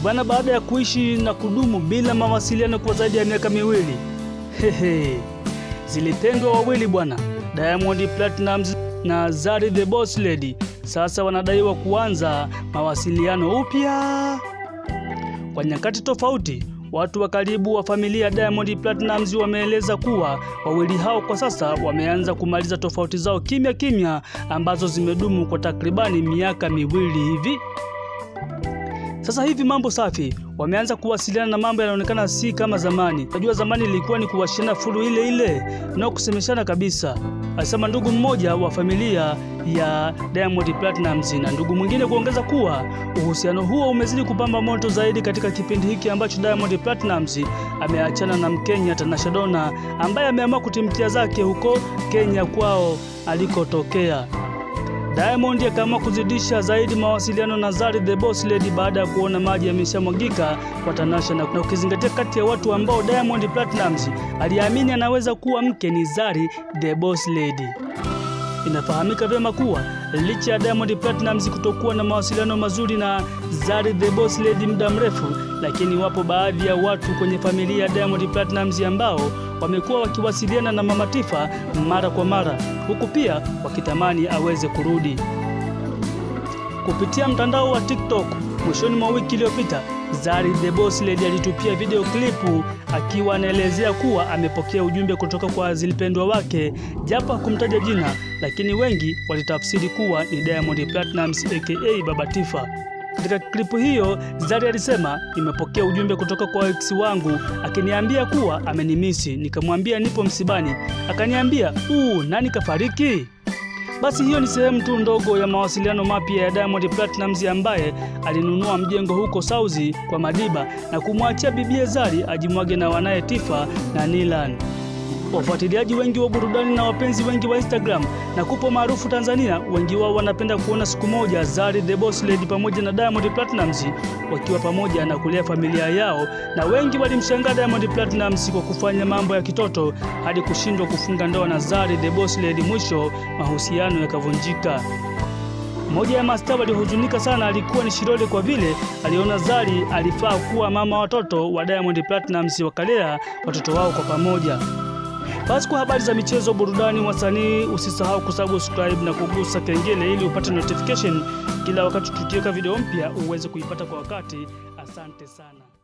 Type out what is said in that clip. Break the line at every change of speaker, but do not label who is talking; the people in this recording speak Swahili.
bwana. Baada ya kuishi na kudumu bila mawasiliano kwa zaidi ya miaka miwili, hehe, zilipendwa wawili bwana, Diamond Platnumz na Zari the Boss Lady, sasa wanadaiwa kuanza mawasiliano upya kwa nyakati tofauti. Watu wa karibu wa familia ya Diamond Platnumz wameeleza kuwa wawili hao kwa sasa wameanza kumaliza tofauti zao kimya kimya ambazo zimedumu kwa takribani miaka miwili hivi. Sasa hivi mambo safi, wameanza kuwasiliana na mambo yanaonekana si kama zamani. Najua zamani ilikuwa ni kuwashiana fulu ile ile na kusemeshana kabisa, alisema ndugu mmoja wa familia ya Diamond Platnumz, na ndugu mwingine kuongeza kuwa uhusiano huo umezidi kupamba moto zaidi katika kipindi hiki ambacho Diamond Platnumz ameachana na Mkenya Tanasha Donna ambaye ameamua kutimkia zake huko Kenya kwao alikotokea. Diamond akaamua kuzidisha zaidi mawasiliano na Zari the Boss Lady baada ya kuona maji yameshamwagika kwa Tanasha, na ukizingatia kati ya watu ambao Diamond Platnumz aliamini anaweza kuwa mke ni Zari the Boss Lady. Inafahamika vyema kuwa licha ya Diamond Platnumz kutokuwa na mawasiliano mazuri na Zari the Boss Lady muda mrefu, lakini wapo baadhi ya watu kwenye familia ya Diamond Platnumz ambao wamekuwa wakiwasiliana na Mama Tifa mara kwa mara, huku pia wakitamani aweze kurudi. Kupitia mtandao wa TikTok mwishoni mwa wiki iliyopita, Zari the Boss Lady alitupia video klipu akiwa anaelezea kuwa amepokea ujumbe kutoka kwa zilipendwa wake, japo hakumtaja jina, lakini wengi walitafsiri kuwa ni Diamond Platnumz aka Baba Tifa. Katika klipu hiyo Zari alisema, nimepokea ujumbe kutoka kwa ex wangu akiniambia kuwa amenimisi. Nikamwambia nipo msibani, akaniambia uu, nani kafariki? Basi hiyo ni sehemu tu ndogo ya mawasiliano mapya ya Diamond Platnumz ambaye alinunua mjengo huko Sauzi kwa Madiba na kumwachia bibie Zari ajimwage na wanaye Tifa na Nilan. Wafuatiliaji wengi wa burudani na wapenzi wengi wa Instagram na kupo maarufu Tanzania, wengi wao wanapenda kuona siku moja Zari the Boss Lady pamoja na Diamond Platnumz wakiwa pamoja na kulea familia yao, na wengi walimshangaa Diamond Platnumz kwa kufanya mambo ya kitoto hadi kushindwa kufunga ndoa na Zari the Boss Lady, mwisho mahusiano yakavunjika. Mmoja ya mastaa waliohuzunika sana alikuwa ni Shilole kwa vile aliona Zari alifaa kuwa mama watoto wa Diamond Platnumz, wakalea watoto wao kwa pamoja. Basi kwa habari za michezo, burudani, wasanii, usisahau kusubscribe na kugusa kengele ili upate notification kila wakati tukiweka video mpya uweze kuipata kwa wakati. Asante sana.